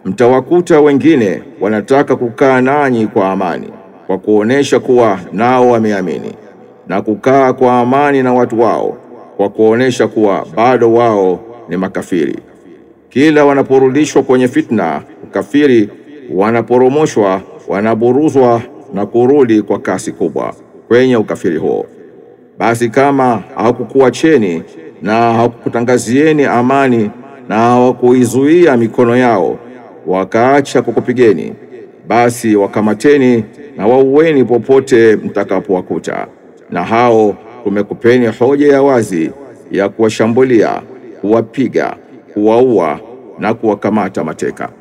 mtawakuta wengine wanataka kukaa nanyi kwa amani, kwa kuonesha kuwa nao wameamini, na kukaa kwa amani na watu wao, kwa kuonesha kuwa bado wao ni makafiri. Kila wanaporudishwa kwenye fitna ukafiri, wanaporomoshwa, wanaburuzwa na kurudi kwa kasi kubwa kwenye ukafiri huo. Basi kama hawakukuacheni na hawakukutangazieni amani na hawakuizuia mikono yao wakaacha kukupigeni, basi wakamateni na waueni popote mtakapowakuta, na hao tumekupeni hoja ya wazi ya kuwashambulia, kuwapiga, kuwaua na kuwakamata mateka.